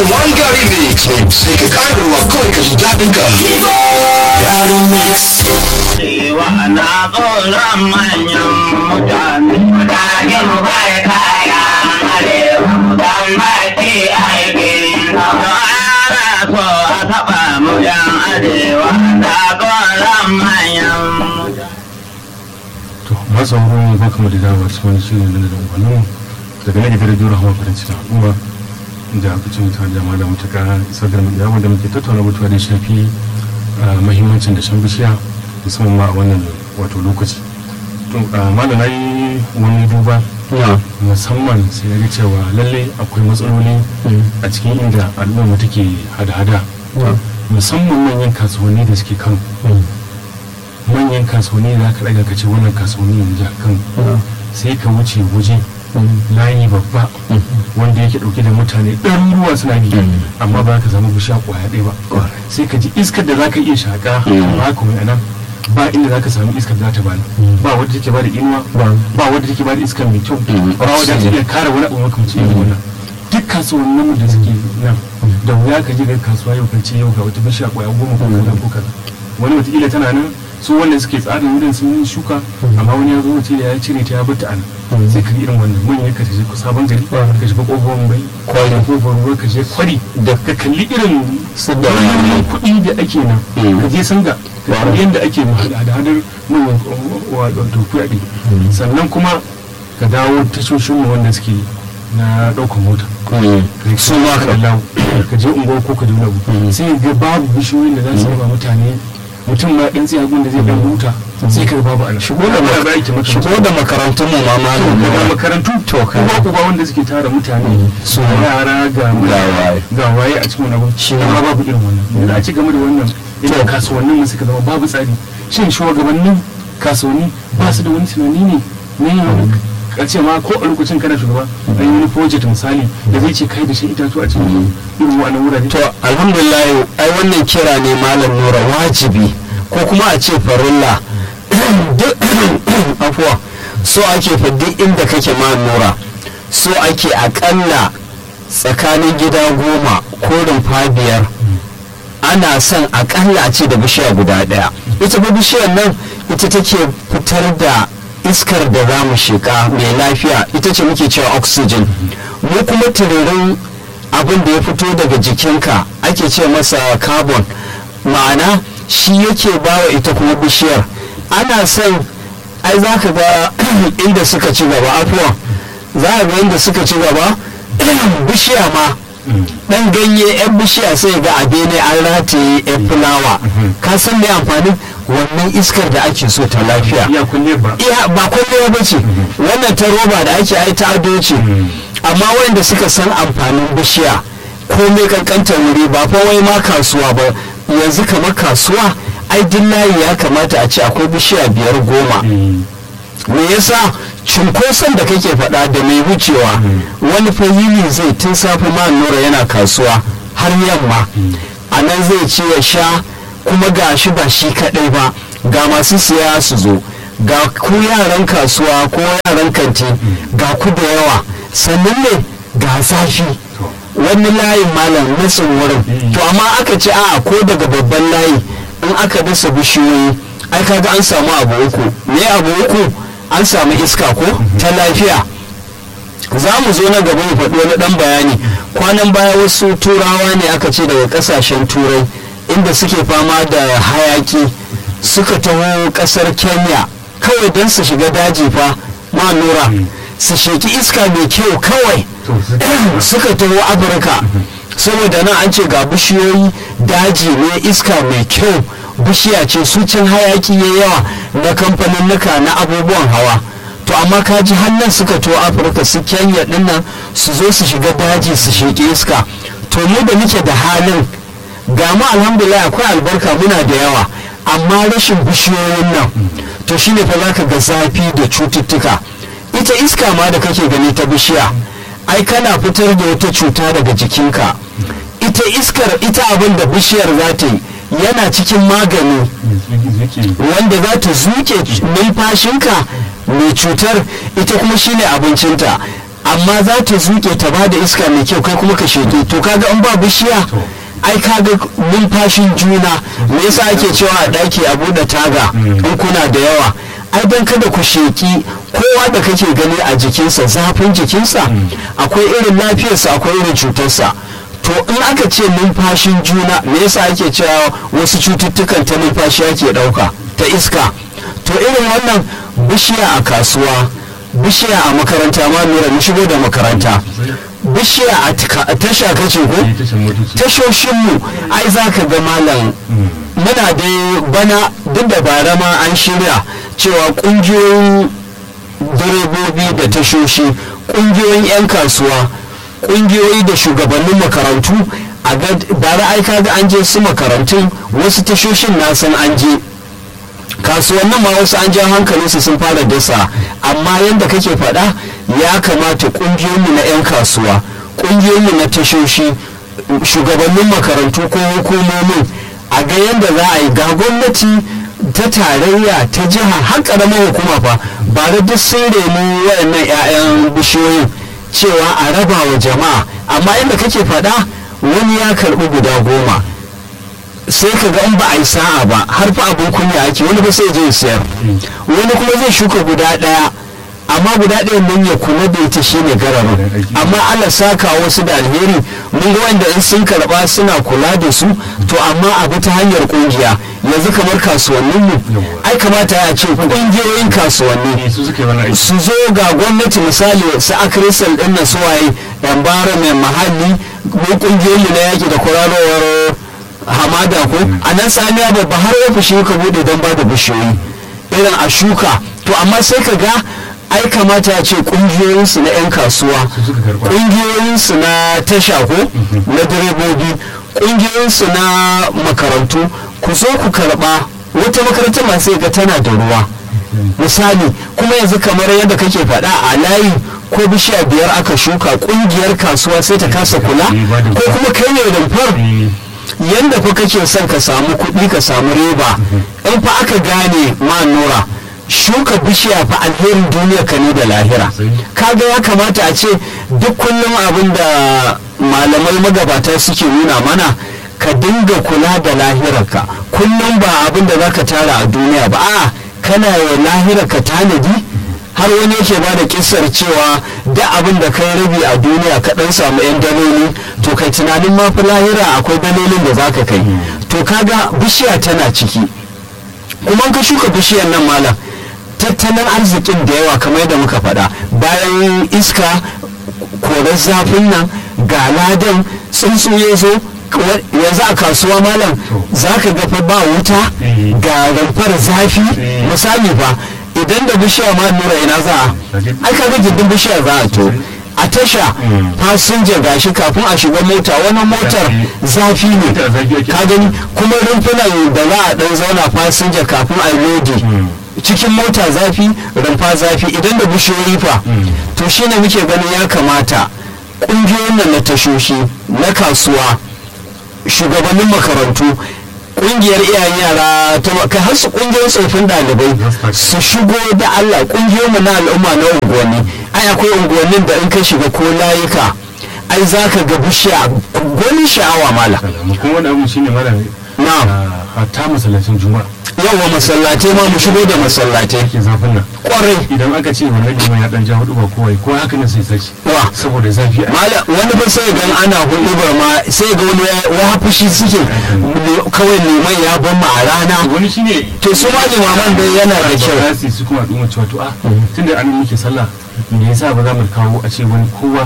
one gari mix mai sai ka ƙara ruwa kawai ka ji daɗin ka gari mix Wa'ana tsoron manyan mutane, mutane mu bai kaya arewa, dan baki aikin ana so a taɓa mu yan arewa, da tsoron manyan to masu hanyoyin ba kama da dawa cikin wani shirin da da umarnin daga na gidan rediyo rahama farin cikin al'umma da aka ci mutane da da mutaka isar da mu yawon da muke tattauna batuwa da ya shafi mahimmancin da shan bishiya musamman ma a wannan wato lokaci to malam na yi wani duba musamman sai ya ga cewa lalle akwai matsaloli a cikin inda al'umma take hada-hada musamman manyan kasuwanni da suke kano manyan kasuwanni da aka daga kace wannan kasuwanni ne jihar kano sai ka wuce waje layi babba wanda yake dauke da mutane ɗaruruwa suna bi amma ba ka samu bishiya kwaya ɗaya ba sai ka ji iskar da za ka iya shaƙa ba ka mai anan ba inda za ka samu iskar da za ta bani ba wadda take bada inuwa ba wadda take bada iskar mai kyau ba wadda take iya kare wani abu makamancin irin wannan duk kasuwannin mu da suke nan da wuya ka je ga kasuwa yau kan ce yau ga wata bishiya kwaya goma ko kaza ko kaza wani wataƙila tana nan su wanda suke tsara wurin sun yi shuka amma wani ya zo wace da ya cire ta ya bata ana sai ka irin wannan manyan ka je sabon gari ka shiga kofar bai kwari kofar ruwa ka je kwari da ka kalli irin sabbin kuɗi da ake nan ka je sanga ka kalli yadda ake hada-hadar manyan wato kuɗaɗe sannan kuma ka dawo tashoshin mu wanda suke na ɗaukar mota su ma ka ka je unguwar ko ka je wani sai ga babu bishiyoyin da za su yaba mutane mutum ma ɗan tsiyagun da zai ɗan huta sai ka babu ana shigo da shigo da makarantun mu ma malam ga makarantu to kuma uba wanda suke tara mutane su yara ga ga waye a cikin wannan shi ma babu irin wannan da a ci game da wannan irin kasuwannin mu suka zama babu tsari shin shugabannin kasuwanni ba su da wani tunani ne ne a ce ma ko a lokacin kana shugaba an yi wani project misali da zai ce kai da shi itatu a cikin irin wannan wurare to alhamdulillah ai wannan kira ne malam nura wajibi ko kuma a ce farilla duk afuwa so ake fa duk inda kake ma nura so ake akalla tsakanin gida goma ko rumfa biyar ana son akalla a ce da bishiya guda daya ita fa bishiyar nan ita take fitar da iskar da za mu shiga mai lafiya ita ce muke cewa oxygen mu kuma tururin abin da ya fito daga jikinka ake ce masa carbon ma'ana shi yake bawa ita kuma bishiyar ana son ai za ka ga inda suka ci gaba afuwa za ka ga inda suka ci gaba bishiya ma dan ganye yan bishiya sai ga a bene an rataye yan fulawa ka san me amfanin wannan iskar da ake so ta lafiya iya kulle ba iya ba kulle ba ce wannan ta roba da ake ai ta ado ce amma wanda suka san amfanin bishiya komai kankantar wuri ba fa wai ma kasuwa ba yanzu kamar kasuwa ai layi ya kamata a ce akwai bishiya biyar goma me yasa cunkoson da kake faɗa da mai wucewa wani fahimi zai tun safe ma nura yana kasuwa har yamma a nan zai ci ya sha kuma ga shi ba shi kaɗai ba ga masu siya su zo ga ku yaran kasuwa ko yaran kanti ga ku da yawa sannan ne ga zafi wani layin malam nasin wurin to amma aka ce a ko daga babban layi in aka dasa bishiyoyi ai kaga an samu abu uku me abu uku an samu iska ko ta lafiya za mu zo na gaba mu faɗi wani ɗan bayani kwanan baya wasu turawa ne aka ce daga ƙasashen turai inda suke fama da hayaki suka taho ƙasar kenya kawai don su shiga daji fa ma nura su sheki iska mai kyau kawai suka taho afirka saboda nan an ce ga bishiyoyi daji ne iska mai kyau bishiya ce su can hayaki ya yawa na kamfanin nuka na abubuwan hawa to amma kaji hannun suka to afirka su kenya dinnan su zo su shiga daji su sheki iska to mu da muke da halin ga mu alhamdulillah akwai albarka muna da yawa amma rashin bishiyoyin nan to shine fa zaka ga zafi da cututtuka ita iska ma da kake gani ta bishiya ai kana fitar da wata cuta daga jikinka ita iskar ita abin da bishiyar za ta yi yana cikin magani wanda za ta zuke numfashinka mai cutar ita kuma shine abincinta amma za ta zuke ta ba da iska mai kyau kai kuma ka sheke to kaga in ba bishiya ai kaga numfashin juna me yasa ake cewa a ɗaki a buɗe taga in kuna da yawa ai don kada ku sheki kowa da kake gani a jikinsa zafin jikinsa akwai irin lafiyarsa akwai irin cutarsa to in aka ce numfashin juna me yasa ake cewa wasu cututtukan ta numfashi ake ɗauka ta iska to irin wannan bishiya a kasuwa bishiya a makaranta ma lura mu shigo da makaranta bishiya a tika- a tasha kace ko Eh, tashan motoci tashoshinmu ai za ka ga malam muna da bana duk da bara ma an shirya cewa kungiyoyin direbobi da tashoshi kungiyoyin 'yan kasuwa kungiyoyi da shugabannin makarantu a ga bara ai kaga an je su makarantun wasu tashoshin na san an je kasuwannin ma wasu an ja hankalinsu sun fara dasa amma yadda kake faɗa ya kamata ƙungiyoyinmu na 'yan kasuwa ƙungiyoyinmu na tashoshi shugabannin makarantu ko hukumomin a ga yadda za a yi ga gwamnati ta tarayya ta jiha har ƙaramar hukuma fa ba da duk sun reni waɗannan 'ya'yan bishiyoyin cewa a raba wa jama'a amma yadda kake faɗa wani ya karɓi guda goma sai ka ga in ba a yi sa'a ba har fa abin kunya ake wani ba sai je ya sayar wani kuma zai shuka guda ɗaya amma guda ɗayan nan ya kula da ita shine gararin amma Allah saka wasu da alheri mun ga wanda in sun karɓa suna kula da su to amma abu ta hanyar kungiya yanzu kamar kasuwannin mu ai kamata ya ce kungiyoyin kasuwanni ne su suka yi wani aiki su zo ga gwamnati misali su akrisal din na suwaye environment mahalli mu kungiyoyi na yaki da kwararowar hamada ko a nan saniya babba har ofishi ka bude don bada bishiyoyi irin a shuka to amma sai ka ga ai kamata ya ce kungiyoyinsu na 'yan kasuwa Su suka karɓa. kungiyoyinsu na tasha ko na direbobi kungiyoyinsu na makarantu ku zo ku karba wata makarantar ma sai ga tana da ruwa misali kuma yanzu kamar yadda kake faɗa a layi ko bishiya biyar aka shuka kungiyar kasuwa sai ta kasa kula ko kuma kai ne rumfar yanda fa kake son ka samu kuɗi ka samu riba in fa aka gane ma nura shuka bishiya fa alherin duniya ka ne da lahira kaga ya kamata a ce duk kullum abin da malamai magabata suke nuna mana ka dinga kula da lahirarka kullum ba abin da zaka tara a duniya ba a kana wa lahirarka tanadi har wani yake ba da kisar cewa da abin da kai rabi a duniya ka dan samu yan daloli to kai tunanin ma fi lahira akwai dalolin da zaka kai to kaga bishiya tana ciki kuma ka shuka bishiyar nan malam tattalin arzikin da yawa kamar yadda muka faɗa bayan iska korar zafin nan ga ladan tsuntsu ya zo yanzu a kasuwa malam za ka ga fa ba wuta ga rumfar zafi misali fa idan da bishiya ma nura ina za a ai kaga gindin bishiya za a to a tasha fasinja gashi kafin a shiga mota wani motar zafi ne ka gani kuma rumfunan da za a dan zauna fasinja kafin a yi lodi cikin mota zafi rumfa zafi idan da bishiyoyi fa to shine muke ganin ya kamata ƙungiyoyin nan na tashoshi na kasuwa shugabannin makarantu kungiyar iyayen yara ta kai har su kungiyar tsofin dalibai su shigo da Allah kungiyoyinmu na al'umma na unguwanni ai akwai unguwannin da in ka shiga ko layuka ai za ka ga bishiya gwanin sha'awa mala kuma wani abu shine mara na hatta masallacin juma'a yawa masallatai ma mu shigo da masallatai ke zafin nan kwarai idan aka ce wannan liman ya dan ja hudu ba kowai ko haka ne sai sace wa saboda zafi a mala wani ba sai gan ana hudubar ma sai ga wani ya fushi suke kawai liman ya ban ma a rana wani shine to su ma limaman dai yana da kyau ba za su kuma al'umma cewa to a tunda an muke sallah me yasa ba za mu kawo a ce wani kowa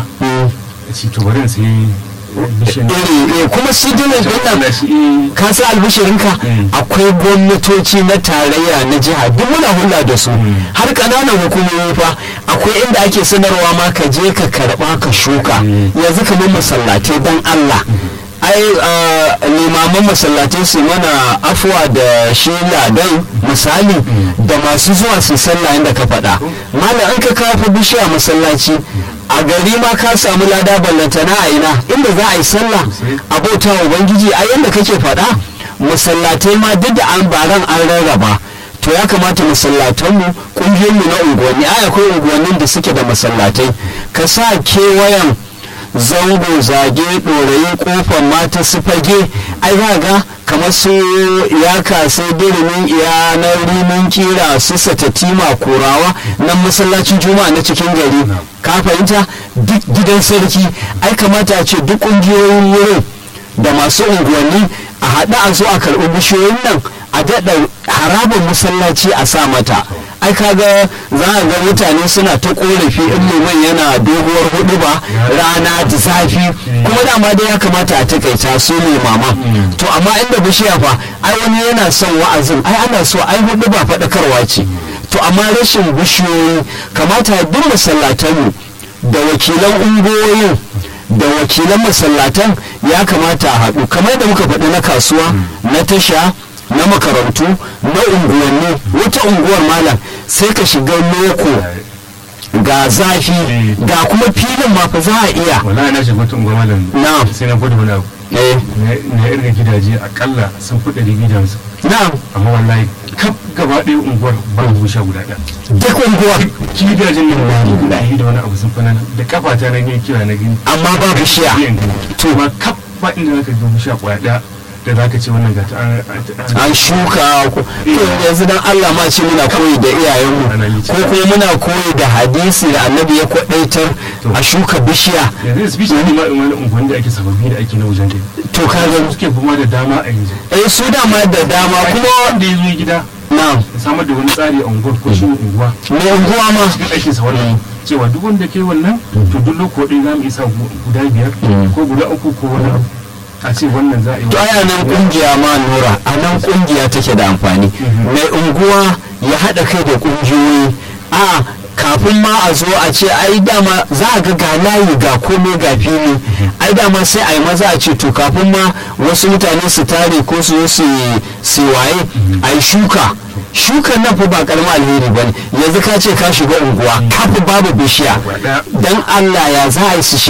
a ce to bari in sai bishin iri kuma sidinin din nan da shi eh, ka sa albishirinka Mm. akwai gwamnatoci na tarayya na jiha duk muna hulɗa da su har ƙananan hukumomi fa akwai inda ake sanarwa ma ka je ka karɓa ka shuka Mm. yanzu kamar masallatai don Allah ai ah, limaman masallatai su mana afuwa da shi ladan misali da masu zuwa su sallah inda ka faɗa malam an ka kafa bishiya masallaci a gari ma ka samu lada ballantana a ina inda za a yi sallah a bauta wa ubangiji a yanda kake faɗa masallatai ma duk da an baran an rarraba to ya kamata masallatanmu ƙungiyoyinmu na unguwanni ai akwai unguwannin da suke da masallatai ka sa kewayen zango zage ɗorayi kofar mata su fage ai za ga kamar su ya kasa dirimin iya na rimin kira su satatima kurawa nan masallacin juma'a na cikin gari ka fahimta duk gidan sarki ai kamata a ce duk ƙungiyoyin wurin da masu unguwanni a haɗa a zo a karɓi bishiyoyin nan a daɗa harabar masallaci a sa mata ai kaga za a ga mutane suna ta korafi in liman yana doguwar hudu ba rana da zafi kuma dama dai ya kamata a takaita su ne mama to amma inda bishiya fa ai wani yana son wa'azin ai ana so ai hudu ba faɗakarwa ce to amma rashin bishiyoyi kamata duk masallatanmu da wakilan ungoyin da wakilan masallatan ya kamata a haɗu kamar da muka faɗi na kasuwa na tasha na makarantu na unguwanni wata unguwar malam sai ka shiga loko ga zafi ga kuma filin ma fa za a iya wallahi na shiga wata unguwa malam Na'am. sai na gudu wani abu eh na na irga gidaje akalla sun fi ɗari biyu da hamsin na'am amma wallahi kaf gaba ɗaya unguwar babu busha guda ɗaya duk unguwar gidajen nan ba guda ɗaya da wani abu sun fi nan da kafata na gani kira na gani amma ba bishiya to ba kaf ba inda zaka ga busha kwaya ɗaya da zaka ce wannan gata an an- an shuka ko to yanzu dan Allah ma ce muna koyi da iyayenmu ko kuma muna koyi da hadisi da annabi ya kwadaitar a shuka bishiya yanzu speech ne ma in wani unguwanni da ake sababbi da ake na wajen dai to kaga suke kuma da dama a yanzu eh su dama da dama kuma wanda ya zo gida na'am ya samar da wani tsari a unguwar ko shi unguwa mai unguwa ma cikin aikin sa wannan cewa duk wanda ke wannan to duk lokacin za mu isa guda biyar ko guda uku ko wani abu a ce wannan za a yi to aya nan kungiya ma nura a nan kungiya take da amfani mai unguwa ya haɗa kai da kungiyoyi a kafin ma a zo a ce ai dama za a ga ga layi ga komai ga fili ai dama sai a yi maza a ce to kafin ma wasu mutane su tare ko su zo su yi- su yi waye a yi shuka shukan nan fa ba karamin alheri ba ne yanzu ka ce ka shiga unguwa kafin babu bishiya dan allah ya za a yi su